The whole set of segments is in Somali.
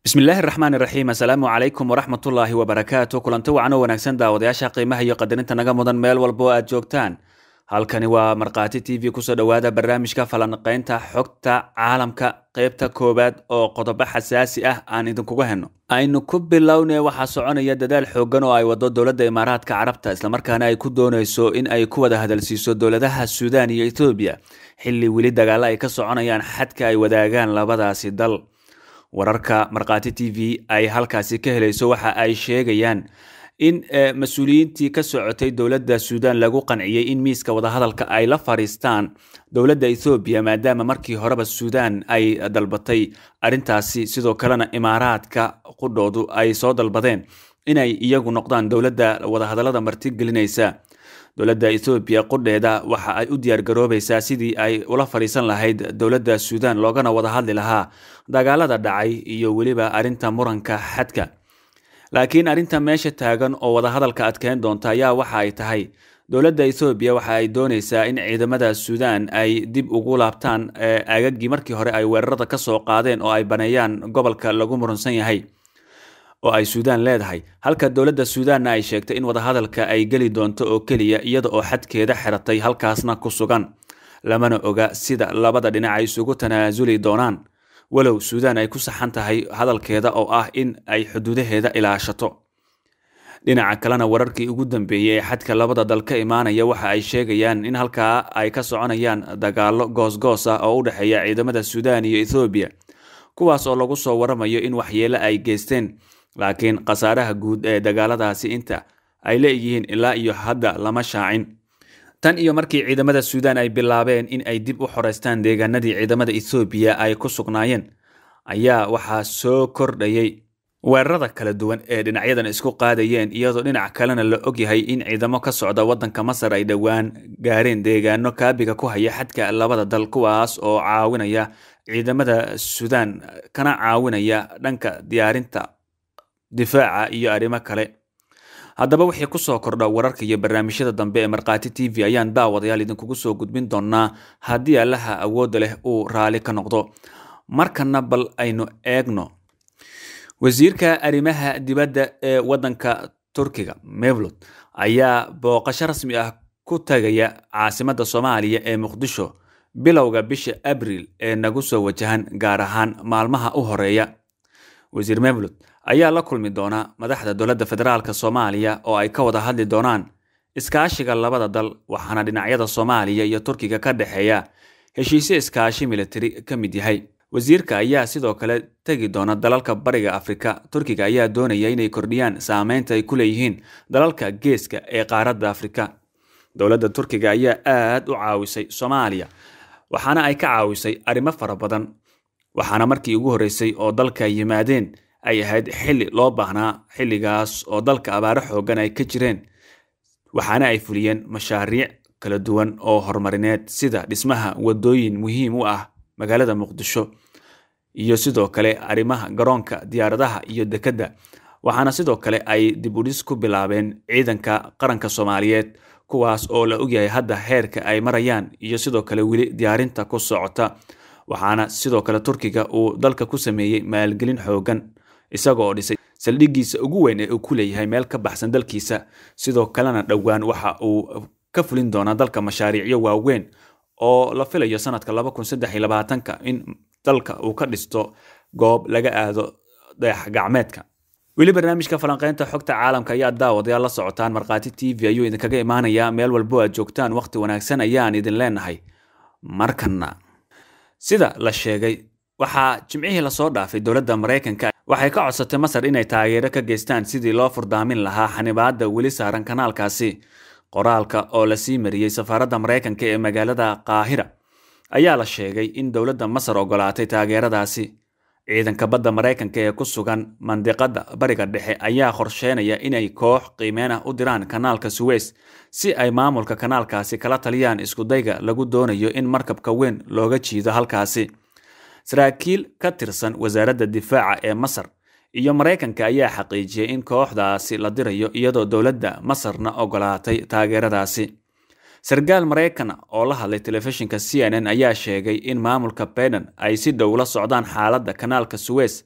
bismillaahi raxmaani raxiim assalaamu calaykum waraxmatullaahi wabarakaatu kulanti wacan oo wanaagsan daawadayaasha qiimaha iyo qadarinta naga mudan meel walba oo aad joogtaan halkani waa markhaati t v kusoo dhowaada barnaamijka falanqaynta xogta caalamka qeybta koowaad oo qodobo xasaasi ah aan idinkuga henno aynu ku bilownay waxaa soconaya dadaal xoogan oo ay wado dowladda imaaraadka carabta islamarkaana ay ku doonayso in ay ku wada hadalsiiso dowladaha suudaan iyo ethoobiya xilli weli dagaalo ay ka soconayaan xadka ay wadaagaan labadaasi dal wararka markhaati t v ay halkaasi ka helayso waxa ay sheegayaan in mas-uuliyiintii ka socotay dowladda suudaan lagu qanciyey in miiska wadahadalka ay la fadhiistaan dowladda ethoobiya maadaama markii horeba suudaan ay dalbatay arrintaasi sidoo kalena imaaraadka qudhoodu ay soo dalbadeen inay iyagu noqdaan dowladda wadahadallada martigelinaysa dowladda ethoobiya qudheeda waxa ay u diyaargaroobaysaa sidii ay ula fadhiisan lahayd dowladda suudaan loogana wada hadli lahaa dagaalada dhacay iyo weliba arrinta muranka xadka laakiin arrinta meesha taagan oo wadahadalka adkeyn doonta ayaa waxa ay tahay dowladda ethoobiya waxa ay doonaysaa in ciidamada suudaan ay dib ugu laabtaan aagagii markii hore ay weerarada ka soo qaadeen oo ay baneeyaan gobolka lagu murunsan yahay oo ay suudaan leedahay halka dowladda suudaanna ay sheegtay in wadahadalka ay geli doonto oo keliya iyada oo xadkeeda xiratay halkaasna ku sugan lamana oga sida labada dhinac ay isugu tanaasuli doonaan walow suudaan ay ku saxan tahay hadalkeeda oo ah in ay xuduudaheeda ilaashato dhinaca kalena wararkii ugu dambeeyey ee xadka labada dal ka imaanaya waxa ay sheegayaan in halkaa ay ka soconayaan dagaalo goosgoos ah oo u dhexeeya ciidamada suudaan iyo ethoobiya kuwaas oo lagu soo waramayo in waxyeelo ay geysteen laakiin khasaaraha guud ee dagaaladaasi inta ay leeyihiin ilaa iyo hadda lama shaacin tan iyo markii ciidamada suudaan ay bilaabeen in ay dib u xoreystaan deegaanadii ciidamada ethoobiya ay ku sugnaayeen ayaa waxaa soo kordhayay weerarada kala duwan ee dhinacyadan isku qaadayeen iyadoo dhinac kalena la ogyahay in ciidamo ka socda waddanka masar ay dhowaan gaareen deegaano kaabiga ku haya xadka labada dal kuwaas oo caawinaya ciidamada suudaan kana caawinaya dhanka diyaarinta difaaca iyo arrimo kale haddaba wixii kusoo kordha wararka iyo barnaamijyada dambe ee markhaati t v ayaan daawadayaal idinkugu soo gudbin doonaa haddii allaha awoodda leh uu raali ka noqdo markana bal aynu eegno wasiirka arrimaha dibadda ee waddanka turkiga mevlod ayaa booqasho rasmi ah ku tagaya caasimadda soomaaliya ee muqdisho bilowga bisha abriil ee nagu soo wajahan gaar ahaan maalmaha u horeeya wasiir mevlod ayaa la kulmi doona madaxda dowladda federaalk soomaaliya oo ay ka wada hadli doonaan iskaashiga labada dal waxaana dhinacyada soomaaliya iyo turkiga ka dhexeeya heshiisyo iskaashi militari ka mid yahay wasiirka ayaa sidoo kale tegi doona dalalka bariga afrika turkiga ayaa doonaya inay kordhiyaan saameynta ay ku leeyihiin dalalka geeska ee qaaradda afrika dowladda turkiga ayaa aad u caawisay soomaaliya waxaana ay ka caawisay arrimo fara badan waxaana markii ugu horreysay oo dalka yimaadeen ay ahayd xilli loo baahnaa xilligaas oo dalka abaaro xoogan ay ka jireen waxaana ay fuliyeen mashaariic kala duwan oo horumarineed sida dhismaha wadooyin muhiim u ah magaalada muqdisho iyo sidoo kale arrimaha garoonka diyaaradaha iyo dekedda waxaana sidoo kale ay dib udhis ku bilaabeen ciidanka qaranka soomaaliyeed kuwaas oo la ogyahay hadda heerka ay marayaan iyo sidoo kale weli diyaarinta ku socota waxaana sidoo kale turkiga uu dalka ku sameeyey maalgelin xoogan isagoo dhisay saldhiggiisa ugu weyn ee uu ku leeyahay meel ka baxsan dalkiisa sidoo kalena dhowaan waxa uu ka fulin doonaa dalka mashaariicyo waaweyn oo la filayo sanadka laba kun saddex iyo labaatanka in dalka uu ka dhisto goob laga aado dayax gacmeedka weli barnaamijka falanqeynta xogta caalamka ayaa daawadayaal la socotaan markhaati t v ayuu idinkaga imaanayaa meel walbo aad joogtaan wakhti wanaagsan ayaan idin leenahay markana sida la sheegay waxaa jimcihii lasoo dhaafay dowladda maraykanka waxay ka codsatay masar inay taageero ka geystaan sidii loo furdaamin lahaa xanibaadda weli saaran kanaalkaasi qoraalka oo lasii mariyey safaaradda maraykanka ee magaalada qaahira ayaa la sheegay in dowladda masar ogolaatay taageeradaasi ciidanka badda maraykanka ee ku sugan mandiqadda bariga dhexe ayaa qorsheynaya inay koox qiimeen ah u diraan kanaalka suweys si ay maamulka kanaalkaasi kala taliyaan iskudayga lagu doonayo in markabka weyn looga jiido halkaasi saraakiil ka tirsan wasaaradda difaaca ee masar iyo maraykanka ayaa xaqiijiyey in kooxdaasi la dirayo iyadoo dowladda masarna ogolaatay taageeradaasi sarkaal maraykan oo la hadlay telefishinka c n n ayaa sheegay in maamulka biden ay si dhow la socdaan xaaladda kanaalka suweys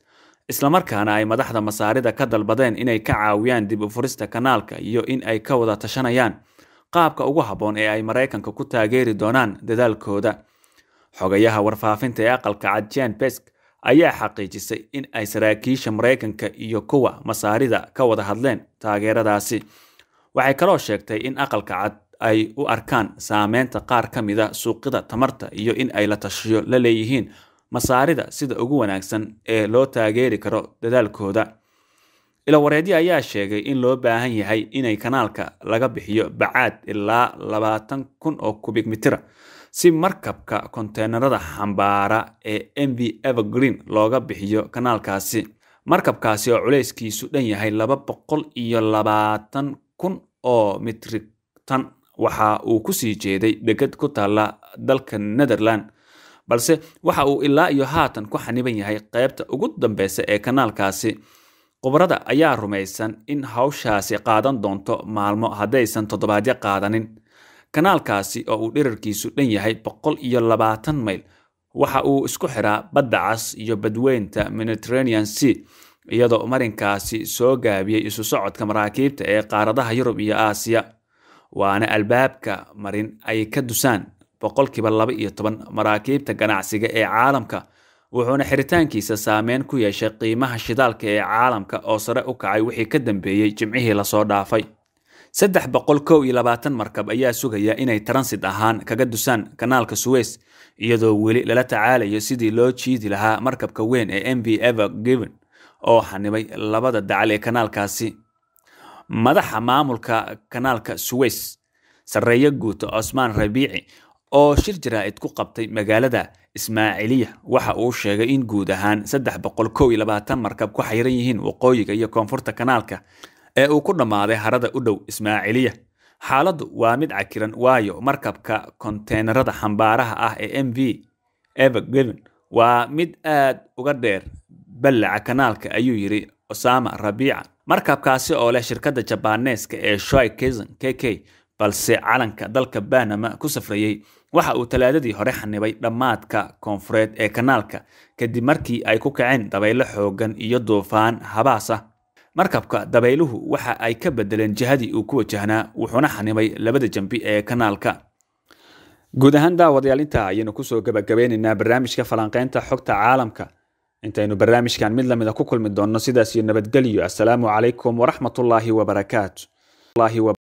islamarkaana ay madaxda masaarida ka dalbadeen inay ka caawiyaan dib u furista kanaalka iyo in ay ka wada tashanayaan qaabka ugu habboon ee ay maraykanka ku taageeri doonaan dadaalkooda xogayaha warfaafinta ee aqalka cad jan besk ayaa xaqiijisay in ay saraakiisha maraykanka iyo kuwa masaarida ka wada hadleen taageeradaasi waxay kaloo sheegtay in aqalka cad ay u arkaan saameynta qaar ka mida suuqyada tamarta iyo in ay la tashiyo la leeyihiin masaarida sida ugu wanaagsan ee loo taageeri karo dadaalkooda ilawareedyo ayaa sheegay in loo baahan yahay inay kanaalka laga bixiyo bacaad ilaa labaatan kun oo kubik mitira si markabka konteenarada xambaara ee m v evergreen looga bixiyo kanaalkaasi markabkaasi oo culeyskiisu dhan yahay laba boqol iyo labaatan kun oo mitrik tan waxa uu kusii jeeday degad ku taalla dalka netherland balse waxa uu ilaa iyo haatan ku xaniban yahay qaybta ugu dambeysa ee kanaalkaasi khubarada ayaa rumaysan in hawshaasi qaadan doonto maalmo haddaysan toddobaadyo qaadanin kanaalkaasi oo uu dhirarkiisu dhan yahay boqol iyo labaatan mayl waxa uu isku xiraa badda cas iyo badweynta mediterranean sea iyadoo marinkaasi soo gaabiyey isu socodka maraakiibta ee qaaradaha yurub iyo aasiya waana albaabka marin ay ka dusaan boqolkiiba laba iyo toban maraakiibta ganacsiga ee caalamka wuxuuna xiritaankiisa saameyn ku yeeshay qiimaha shidaalka ee caalamka oo sare u kacay wixii ka dambeeyey jimcihii lasoo dhaafay saddex boqol kow iyo labaatan markab ayaa sugaya inay transit ahaan kaga dusaan kanaalka suweys iyadoo weli lala tacaalayo sidii loo jiidi lahaa markabka weyn ee m v ever given oo xanibay labada dacal ee kanaalkaasi madaxa maamulka kanaalka suweys sarreeyo guuta cosmaan rabiici oo shir jaraa'id ku qabtay magaalada ismaaciiliya waxa uu sheegay in guud ahaan saddex boqol kow iyo labaatan markab ku xayiran yihiin waqooyiga iyo koonfurta kanaalka ee uu ku dhammaaday harada u dhow ismaaciiliya xaaladdu waa mid cakiran waayo markabka konteenarada xambaaraha ah ee m v evergiven waa mid aad uga dheer ballaca kanaalka ayuu yidhi osama rabiica markabkaasi oo leh shirkadda jabaaneeska ee shoy kazan k k balse calanka dalka banama ku safrayey waxa uu talaadadii hore xanibay dhammaadka koonfureed ee kanaalka kadib markii ay ku kaceen dabaylo xoogan iyo duufaan habaas ah markabka dabayluhu waxa ay ka bedeleen jihadii uu ku wajahnaa wuxuuna xanibay labada jambi ee kanaalka guud ahaan daawadayaal intaa ayaynu kusoo gabagabeynaynaa barnaamijka falanqeynta xogta caalamka intaynu barnaamijkan mid lamida ku kulmi doonno sidaas iyo nabadgelyo assalaamu calaykum waraxmatullaahi wabarakaatu